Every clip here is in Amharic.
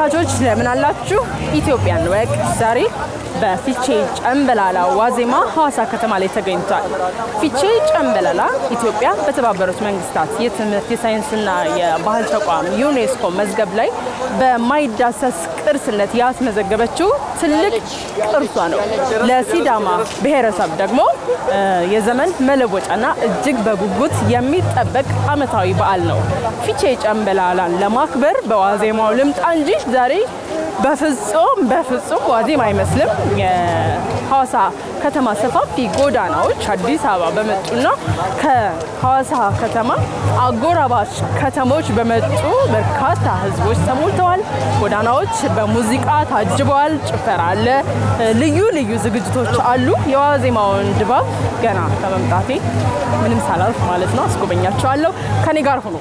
ተመልካቾች ለምን አላችሁ? ኢትዮጵያን ወግ ዛሬ በፊቼ ጨምበላላ ዋዜማ ሐዋሳ ከተማ ላይ ተገኝቷል። ፊቼ ጨምበላላ ኢትዮጵያ በተባበሩት መንግስታት የትምህርት የሳይንስና የባህል ተቋም ዩኔስኮ መዝገብ ላይ በማይዳሰስ ቅርስነት ያስመዘገበችው ትልቅ ቅርሷ ነው። ለሲዳማ ብሔረሰብ ደግሞ የዘመን መለወጫና እጅግ በጉጉት የሚጠበቅ ዓመታዊ በዓል ነው። ፊቼ ጨምበላላን ለማክበር በዋዜማው ልምጣ እንጂ ዛሬ በፍጹም በፍጹም ዋዜማ አይመስልም። የሐዋሳ ከተማ ሰፋፊ ጎዳናዎች አዲስ አበባ በመጡና ከሐዋሳ ከተማ አጎራባች ከተሞች በመጡ በርካታ ህዝቦች ተሞልተዋል። ጎዳናዎች በሙዚቃ ታጅበዋል። ጭፈራ አለ። ልዩ ልዩ ዝግጅቶች አሉ። የዋዜማውን ድባብ ገና ከመምጣቴ ምንም ሳላልፍ ማለት ነው አስጎበኛቸዋለሁ። ከኔ ጋር ሁኑ።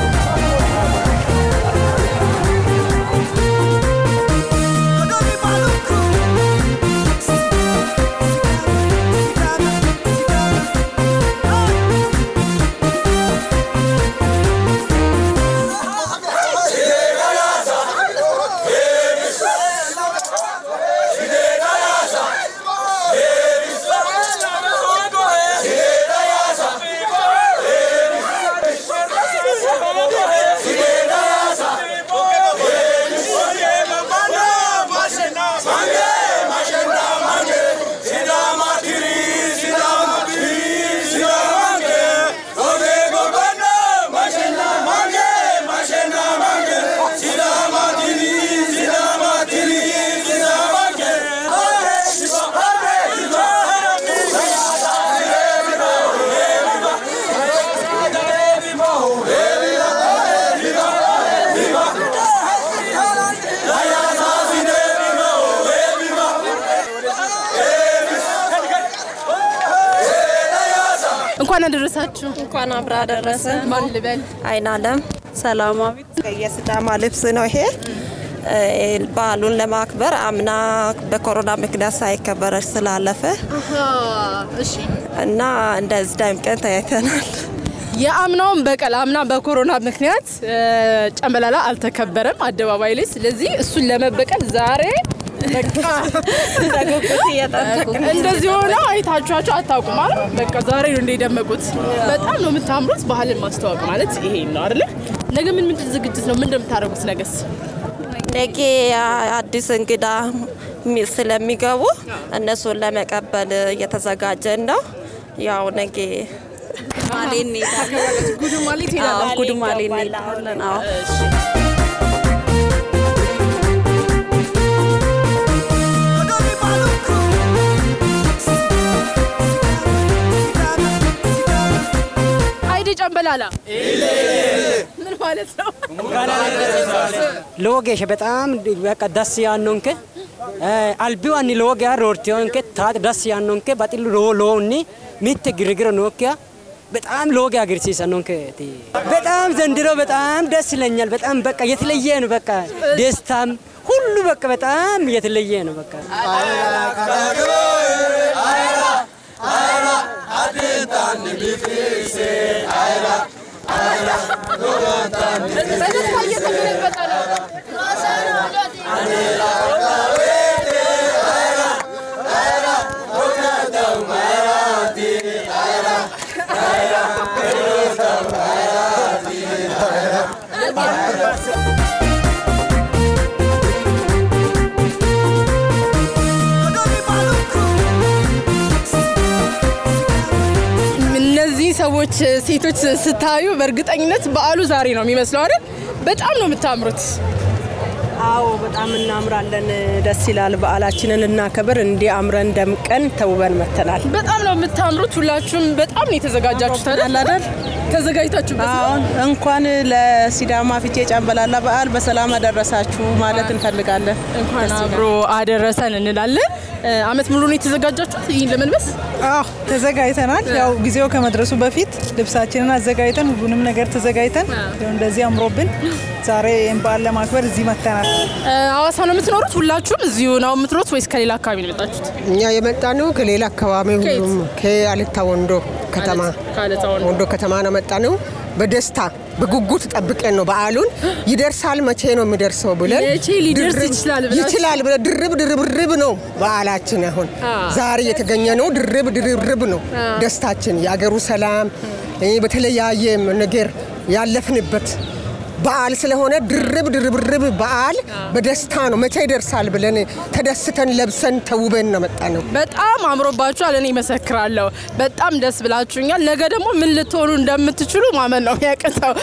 እንኳን አደረሳችሁ። እንኳን አብራ ደረሰ። ማን ልበል? አይን አለም ሰላማዊት የሲዳማ ልብስ ነው ይሄ። በዓሉን ለማክበር አምና በኮሮና ምክንያት ሳይከበር ስላለፈ እሺ እና እንደዚህ ደምቀን ተያይተናል። የአምናውን በቀል አምና በኮሮና ምክንያት ጨምበላላ አልተከበረም አደባባይ ላይ። ስለዚህ እሱን ለመበቀል ዛሬ በቃ በጉጉት እየጠበቁ እንደዚህ ሆነ አይታችኋቸው አታውቁም አይደል? በቃ ዛሬ ነው እንደ የደመቁት። በጣም ነው የምታምሩት። ባህልን ማስተዋወቅ ማለት ይሄ ነው አይደለ? ነገ ምን ምን ዝግጅት ነው? ምን እንደምታደርጉት ነገስ? ነገ አዲስ እንግዳ ሚ- ስለሚገቡ እነሱን ለመቀበል እየተዘጋጀን ነው። ያው ነገ ማሌ እንሄዳለን። ጉዱ ማለት አዎ፣ ጉድማሌ እንሄዳለን። አዎ አይዴ ጨምበላላ ምን ማለት ነው? ಲೋಗೇಶ በጣም በቃ ደስ ያኖንከ አልቢዋኒ ሎጊያ ሮርቲዮንከ ታት ደስ ያኖንከ በጥሉ ሎ ሎኒ ሚት ግርግር ኖኪያ በጣም ሎጊ አግርሲሰኖንከ በጣም ዘንድሮ በጣም ደስ ይለኛል። በጣም በቃ የተለየ ነው። በቃ ደስታም ሁሉ በቃ በጣም የተለየ ነው። በቃ በደስታ እየተገለበጠ ነው። እነዚህ ሰዎች ሴቶች ስታዩ በእርግጠኝነት በዓሉ ዛሬ ነው የሚመስለው አይደል? በጣም ነው የምታምሩት። አዎ በጣም እናምራለን። ደስ ይላል። በዓላችንን እናከብር እንዲህ አምረን ደምቀን ተውበን መተናል። በጣም ነው የምታምሩት። ሁላችሁም በጣም ነው የተዘጋጃችሁት አይደል? አይደል? ተዘጋጅታችሁበት ነው? አሁን እንኳን ለሲዳማ ፊቼ ጨምበላላ በዓል በሰላም አደረሳችሁ ማለት እንፈልጋለን። እንኳን ደስ ይላል። አብሮ አደረሰን እንላለን። እ፣ አመት ሙሉ ነው የተዘጋጃችሁት ይህን ለመልበስ? አዎ ተዘጋጅተናል። ያው ጊዜው ከመድረሱ በፊት ልብሳችንን አዘጋጅተን ሁሉንም ነገር ተዘጋጅተን ያው እንደዚህ አምሮብን ዛሬ ይህን በዓል ለማክበር እዚህ መጥተናል። እ፣ ሐዋሳ ነው የምትኖሩት? ሁላችሁም እዚሁ ነው የምትኖሩት ወይስ ከሌላ አካባቢ ነው የመጣችሁት? እኛ የመጣ ነው ከሌላ አካባቢ ከየት? ሁሉም ከአልታ ወንዶ ከተማ ከአለታ ወንዶ። ወንዶ ከተማ ነው መጣ ነው። በደስታ በጉጉት ጠብቀን ነው በዓሉን ይደርሳል መቼ ነው የሚደርሰው ብለን መቼ ሊደርስ ድርብ- ይችላል ብላችሁ? ይችላል ብለን ድርብ ድርብርብ ነው በዓላችን። አሁን ዛሬ የተገኘ ነው ድርብ ድርብርብ ነው ደስታችን፣ የአገሩ ሰላም እ በተለያየ ነገር ያለፍንበት በዓል ስለሆነ ድርብ ድርብርብ በዓል በደስታ ነው። መቼ ይደርሳል ብለን ተደስተን ለብሰን ተውበን ነው መጣ ነው። በጣም አምሮባችኋል። እኔ መሰክራለሁ። በጣም ደስ ብላችሁኛል። ነገ ደግሞ ምን ልትሆኑ እንደምትችሉ ማመን ነው የሚያቅተው።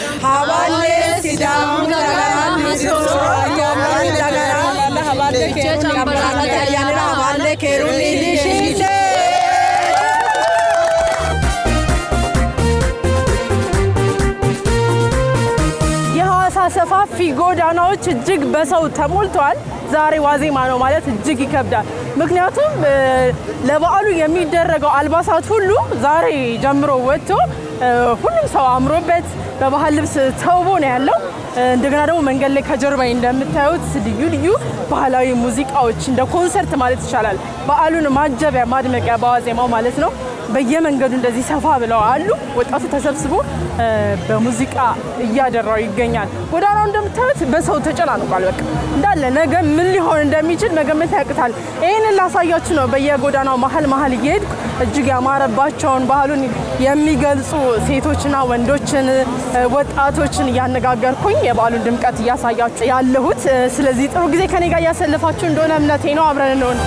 የሐዋሳ ሰፋፊ ጎዳናዎች እጅግ በሰው ተሞልተዋል። ዛሬ ዋዜማ ነው ማለት እጅግ ይከብዳል። ምክንያቱም እ፣ ለበዓሉ የሚደረገው አልባሳት ሁሉ ዛሬ ጀምሮ ወጥቶ እ፣ ሁሉም ሰው አምሮበት በባህል ልብስ ተውቦ ነው ያለው። እ፣ እንደገና ደግሞ መንገድ ላይ ከጀርባዬ እንደምታዩት ልዩ ልዩ ባህላዊ ሙዚቃዎች እንደ ኮንሰርት ማለት ይቻላል በዓሉን ማጀቢያ ማድመቂያ በዋዜማው ማለት ነው በየመንገዱ እንደዚህ ሰፋ ብለው አሉ። ወጣቱ ተሰብስቦ እ፣ በሙዚቃ እያደራው ይገኛል። ጎዳናው እንደምታዩት በሰው ተጨናንቋል። በቃ እንዳለ ነገ ምን ሊሆን እንደሚችል መገመት ያቅታል። ይህንን ላሳያችሁ ነው በየጎዳናው መሀል መሀል እየሄድኩ እጅግ ያማረባቸውን ባህሉን የሚገልጹ ሴቶችና ወንዶችን እ፣ ወጣቶችን እያነጋገርኩኝ የበዓሉን ድምቀት እያሳያችሁ ያለሁት። እ፣ ስለዚህ ጥሩ ጊዜ ከኔ ጋር እያሰለፋችሁ እንደሆነ እምነቴ ነው። አብረን እንሆን።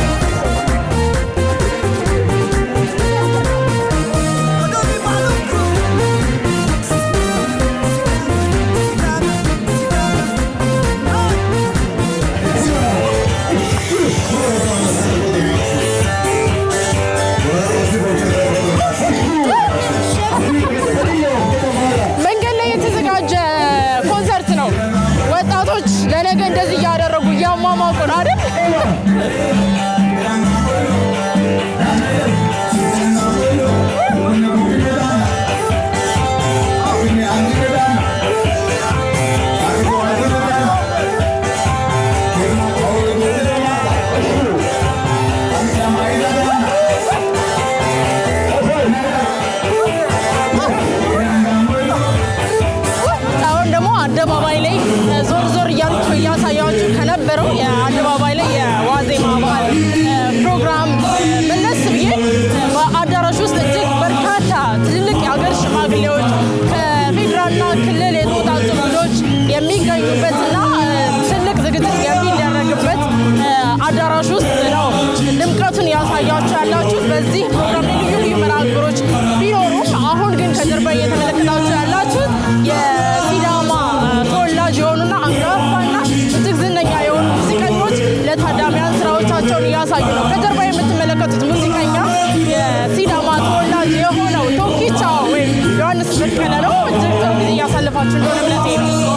መንገድ ላይ የተዘጋጀ ኮንሰርት ነው። ወጣቶች ለነገ እንደዚህ እያደረጉ እያሟሟቁ ነው አይደል? አሁን ደግሞ አደባባይ ላይ እ፣ ዞር ዞር እያልኩ እያሳያችሁ ከነበረው የአደባባይ ላይ የዋዜማ በዓል እ፣ ፕሮግራም እ፣ መለስ ብዬ እ፣ በአዳራሽ ውስጥ እጅግ በርካታ ትልልቅ የሀገር ሽማግሌዎች ከፌዴራልና ክልል የተውጣጡ እንግዶች የሚገኙበትና እ፣ ትልቅ ዝግጅት የሚደረግበት እ፣ አዳራሽ ውስጥ ነው ድምቀቱን ያሳያችሁ ያላችሁት። በዚህ ፕሮግራም ላይ ልዩ ልዩ መርሃ ግብሮች ቢኖሩም አሁን ግን ከጀርባ እየተመለከታችሁ ያላችሁት የሲዳማ ተወላጅ የሆኑና አንጋፋና እጅግ ዝነኛ የሆኑ ሙዚቀኞች ለታዳሚያን ስራዎቻቸውን እያሳዩ ነው። ከጀርባ የምትመለከቱት ሙዚቀኛ የሲዳማ ተወላጅ የሆነው ቶኪቻ ወይም ዮሐንስ በቀለ ነው። እጅግ ጥሩ ጊዜ እያሳለፋችሁ እንደሆነ እምነቴ ነው።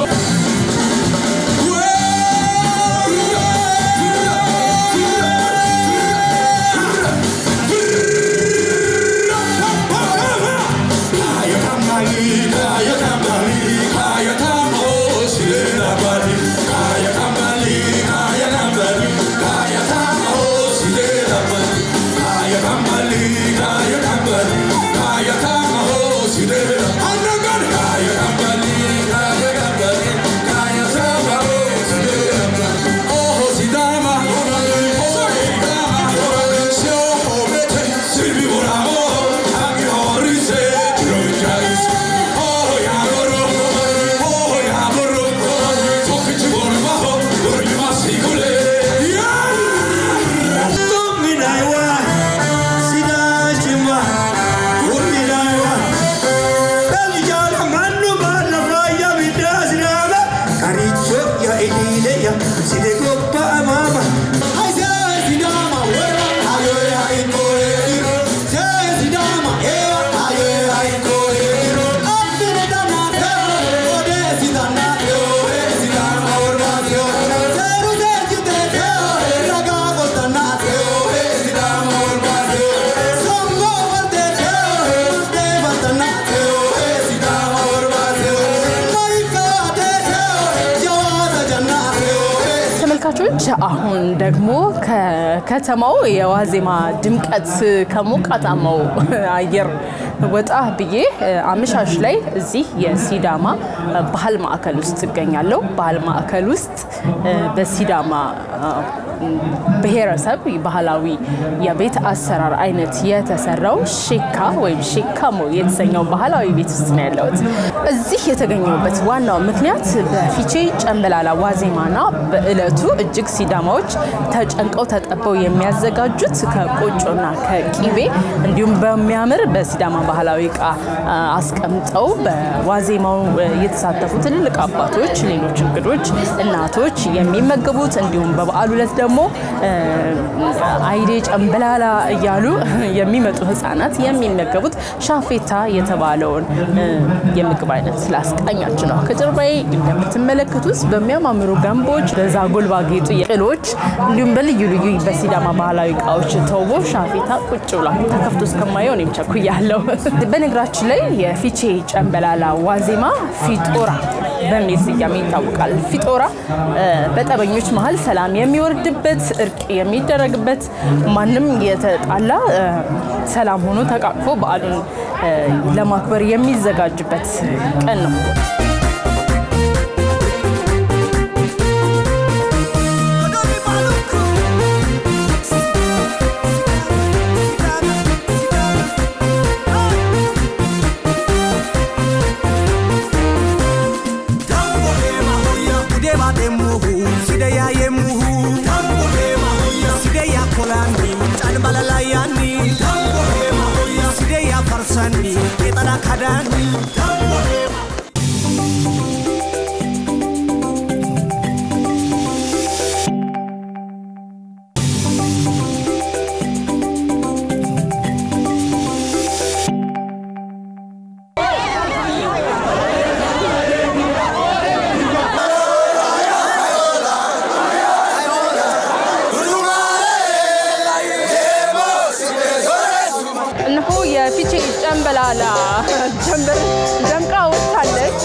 ተመልካቾች አሁን ደግሞ ከከተማው የዋዜማ ድምቀት ከሞቃታማው አየር ወጣ ብዬ አመሻሽ ላይ እዚህ የሲዳማ ባህል ማዕከል ውስጥ እገኛለሁ። ባህል ማዕከል ውስጥ በሲዳማ ብሔረሰብ ባህላዊ የቤት አሰራር አይነት የተሰራው ሼካ ወይም ሼካሞ የተሰኘው ባህላዊ ቤት ውስጥ ነው ያለሁት። እዚህ የተገኘሁበት ዋናው ምክንያት በፊቼ ጨምበላላ ዋዜማና በእለቱ እጅግ ሲዳማዎች ተጨንቀው ተጠበው የሚያዘጋጁት ከቆጮና ከቂቤ እንዲሁም በሚያምር በሲዳማ ባህላዊ እቃ አስቀምጠው በዋዜማው የተሳተፉ ትልልቅ አባቶች፣ ሌሎች እንግዶች፣ እናቶች የሚመገቡት እንዲሁም በበዓሉ ዕለት ደግሞ አይዴ ጨምበላላ እያሉ የሚመጡ ህጻናት የሚመገቡት ሻፌታ የተባለውን የምግብ አይነት ላስቃኛችሁ ነው። ከጀርባዬ እንደምትመለከቱት በሚያማምሩ ገንቦች፣ በዛጎል ባጌጡ ቅሎች እንዲሁም በልዩ ልዩ በሲዳማ ባህላዊ እቃዎች ተውቦ ሻፌታ ቁጭ ብሏል። ተከፍቶ እስከማየው እኔም ቸኩያለሁ። በነገራችን ላይ የፊቼ ጨምበላላ ዋዜማ ፊጦራ በሚል ስያሜ ይታወቃል። ፊጦራ በጠበኞች መሀል ሰላም የሚወርድበት እርቅ የሚደረግበት ማንም የተጣላ ሰላም ሆኖ ተቃቅፎ በዓሉን ለማክበር የሚዘጋጅበት ቀን ነው። እነሆ የፊቼ ጨምበላላ ጀንበር ደምቃ ወጥታለች።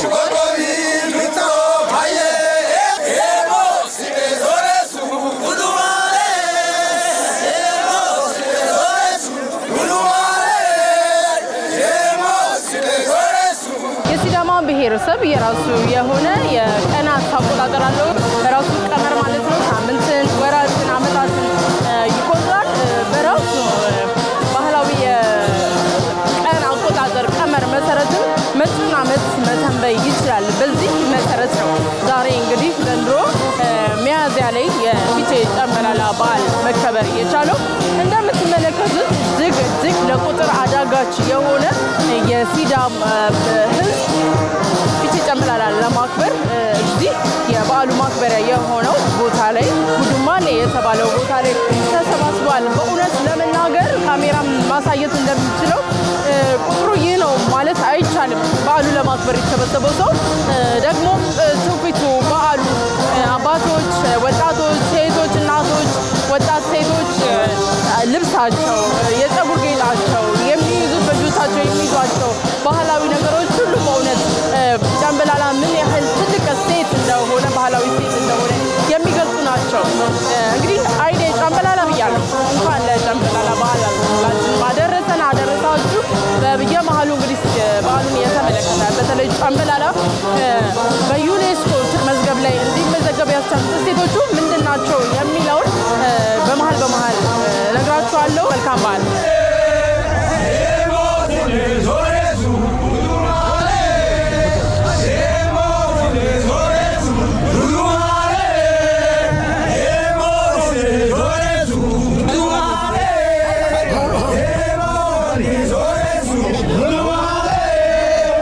የሲዳማ ብሔረሰብ የራሱ የሆነ የቀናት አቆጣጠር አለው። በራሱ ቀመር ማለት ነው። ሳምንትን፣ ወራትን፣ አመታትን ይቆጥራል። በራሱ ባህላዊ የቀን አቆጣጠር ቀመር መሰረትም መጪውን ዓመት መተንበይ ይችላል። በዚህ መሰረት ነው ዛሬ እንግዲህ ዘንድሮ ሚያዝያ ላይ የፊቼ ጨምበላላ በዓል መከበር የቻለው። እንደምትመለከቱት እጅግ እጅግ ለቁጥር አዳጋች የሆነ የሲዳም ሕዝብ ፊቼ ጨምበላላ ለማክበር እዚህ የበዓሉ ማክበሪያ የሆነው ቦታ ላይ ጉዱማሌ የተባለው ቦታ ላይ ተሰባስቧል። በእውነት ለመናገር ካሜራም ማሳየት እንደሚችለው ቁጥሩ ይህ ነው ማለት አይቻልም። በዓሉ ለማክበር የተሰበሰበው ሰው ደግሞ ትውፊቱ በዓሉ አባቶች፣ ወጣቶች፣ ሴቶች፣ እናቶች፣ ወጣት ሴቶች ልብሳቸው፣ የፀጉር ጌጣቸው፣ የሚይዙት በእጆቻቸው የሚይዟቸው ባህላዊ ነገሮች ሁሉ በእውነት ጨምበላላ ምን ያህል ትልቅ ሴት እንደሆነ ባህላዊ ሴት እንደሆነ የሚገልጹ ናቸው። እንግዲህ አይዴ ጨምበላላ ብያለሁ። እንኳን ለጨምበላላ በዓል አደረሰን አደረሳችሁ። በየመሀሉ እንግዲህ በዓሉን የተመለከተ በተለይ ጨምበላላ በዩኔስኮ መዝገብ ላይ እንዲመዘገብ ያስቻሉት እሴቶቹ ምንድን ናቸው የሚለውን በመሀል በመሀል እነግራችኋለሁ። መልካም በዓል።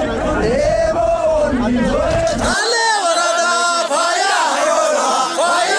Ale warada faya, faya.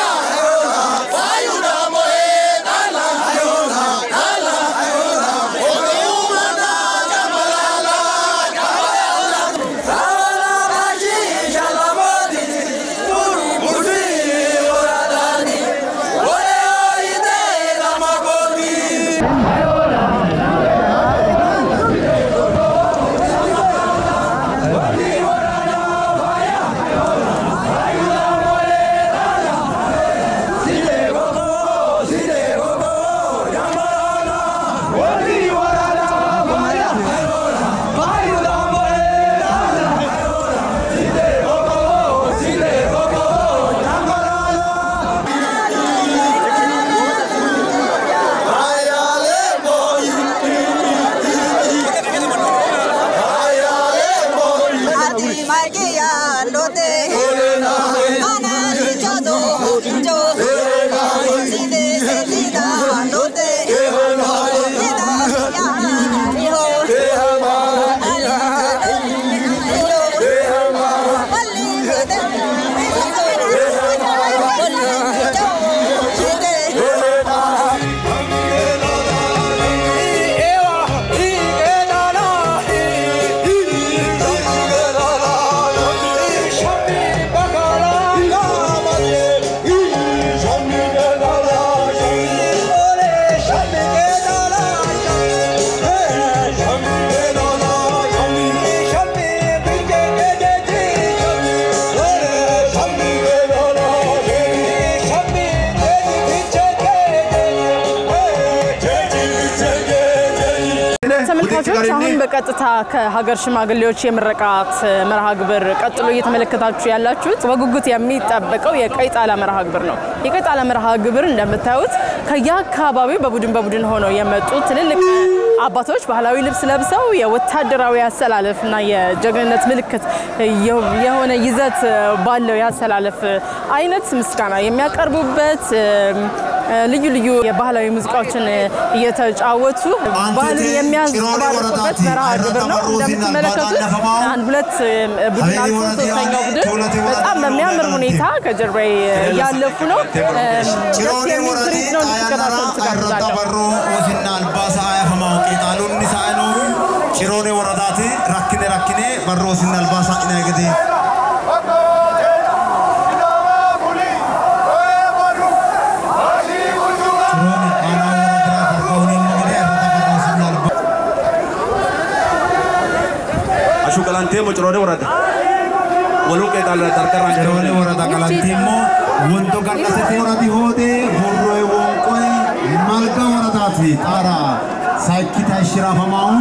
ተመልካቾች አሁን በቀጥታ ከሀገር ሽማግሌዎች የምረቃት መርሃ ግብር ቀጥሎ እየተመለከታችሁ ያላችሁት በጉጉት የሚጠበቀው የቀይ ጣላ መርሃ ግብር ነው። የቀይ ጣላ መርሃ ግብር እንደምታዩት ከየአካባቢው በቡድን በቡድን ሆነው የመጡ ትልልቅ አባቶች ባህላዊ ልብስ ለብሰው የወታደራዊ አሰላለፍና የጀግንነት ምልክት የሆነ ይዘት ባለው የአሰላለፍ አይነት ምስጋና የሚያቀርቡበት ልዩ ልዩ የባህላዊ ሙዚቃዎችን እየተጫወቱ ባህሉን የሚያንጸባርቁበት መርሃ ግብር ነው። እንደምትመለከቱት አንድ ሁለት ቡድን አልፎ ሶስተኛው ቡድን በጣም በሚያምር ሁኔታ ከጀርባዬ እያለፉ ነው። ደስ የሚል ትርኢት ነው። እንድትከታተሉ ትጋብዛለሁ። ቄጣሉን ሳይኖ ጭሮኔ ወረዳቲ ረክኔ ረክኔ በሮሲን አልባሳ ኢና ገዴ አሹ ቀላንቴ ሞጭሮኔ ወረዳ ወሉ ቄጣል ጠርቀራ ጭሮኔ ወረዳ ቀላንቴሞ ወንዶ ቀላሰቴ ወረዲ ሆዴ ቦሮይ ወንቆይ ማልጋ ወረዳቲ ጣራ ሳይኪታ ሽራፈማውን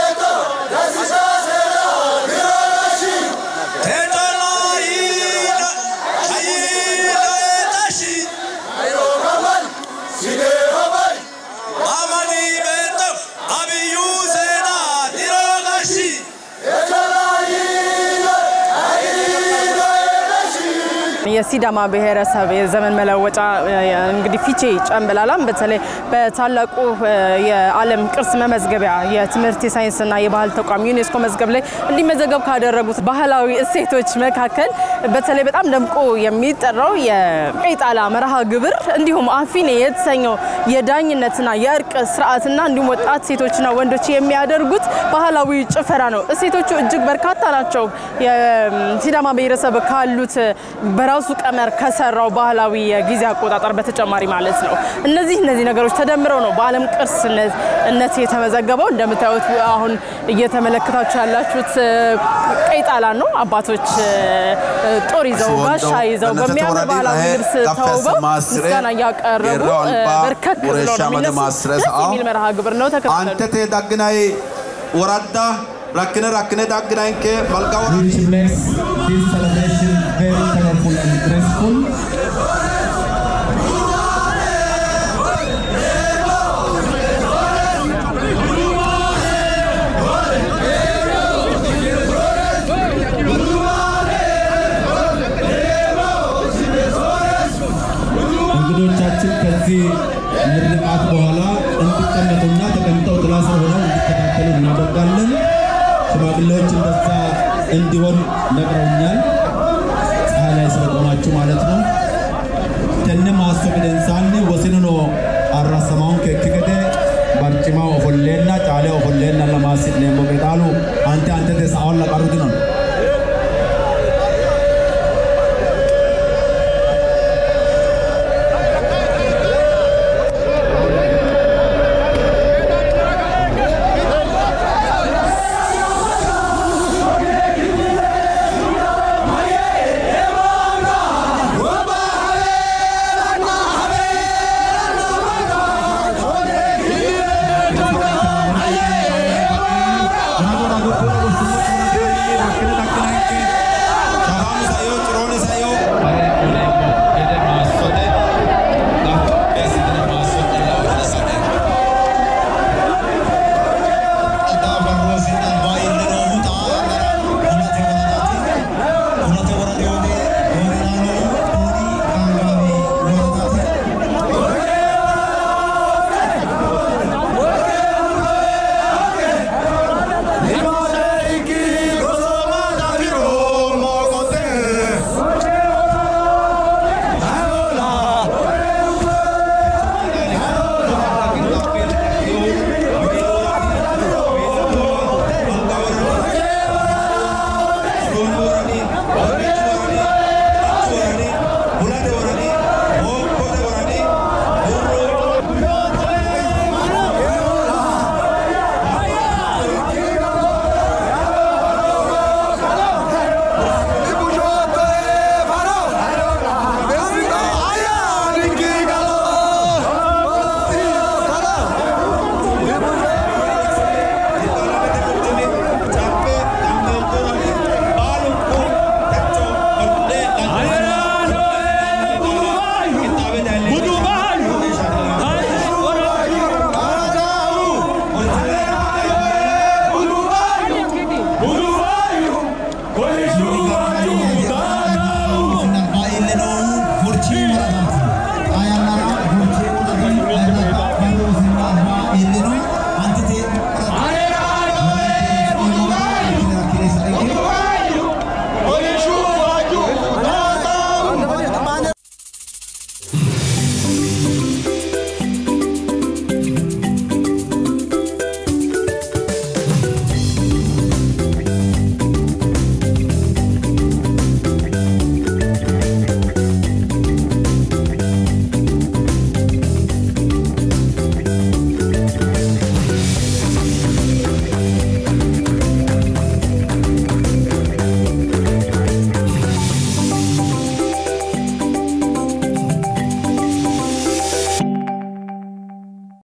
የሲዳማ ብሔረሰብ የዘመን መለወጫ እንግዲህ ፊቼ ጨምበላላም በተለይ በታላቁ የዓለም ቅርስ መመዝገቢያ የትምህርት የሳይንስና የባህል ተቋም ዩኔስኮ መዝገብ ላይ እንዲመዘገብ ካደረጉት ባህላዊ እሴቶች መካከል በተለይ በጣም ደምቆ የሚጠራው የቀይ ጣላ መርሃ ግብር እንዲሁም አፊኔ የተሰኘው የዳኝነትና የእርቅ ስርዓትና እንዲሁም ወጣት ሴቶችና ወንዶች የሚያደርጉት ባህላዊ ጭፈራ ነው። እሴቶቹ እጅግ በርካታ ናቸው። የሲዳማ ብሔረሰብ ካሉት በራሱ ቀመር ከሰራው ባህላዊ የጊዜ አቆጣጠር በተጨማሪ ማለት ነው። እነዚህ እነዚህ ነገሮች ተደምረው ነው በዓለም ቅርስነት የተመዘገበው። እንደምታዩት አሁን እየተመለከታችሁ ያላችሁት ቀይ ጣላ ነው። አባቶች ጦር ይዘው ጋሻ ይዘው በሚያምር ባህላዊ ልብስ ተውበው ምስጋና እያቀረቡ በርከክ ብለው ነው የሚነሱት። ደስ የሚል መርሃ ግብር ነው። ተከታተሉ። አንተቴ ዳግናይ ወረዳ rakkine rakkine dagginanke malka which makes this celebration very colorful and graceful. እንግዶቻችን ከዚህ ምርቃት በኋላ እንዲቀመጡና ተቀምጠው ጥላ ስር ሆነው እንዲከታተሉ እናደርጋለን። ሽማግሌዎች እንደዛ እንዲሆን ነግረውኛል። ፀሐይ ላይ ስለቆማችሁ ማለት ነው። ተነ ማስተቅደንሳን ወስንኖ አራሰማውን ከክገደ barcima ofolleena caalee ofolleena lamaas neemmo qexaalu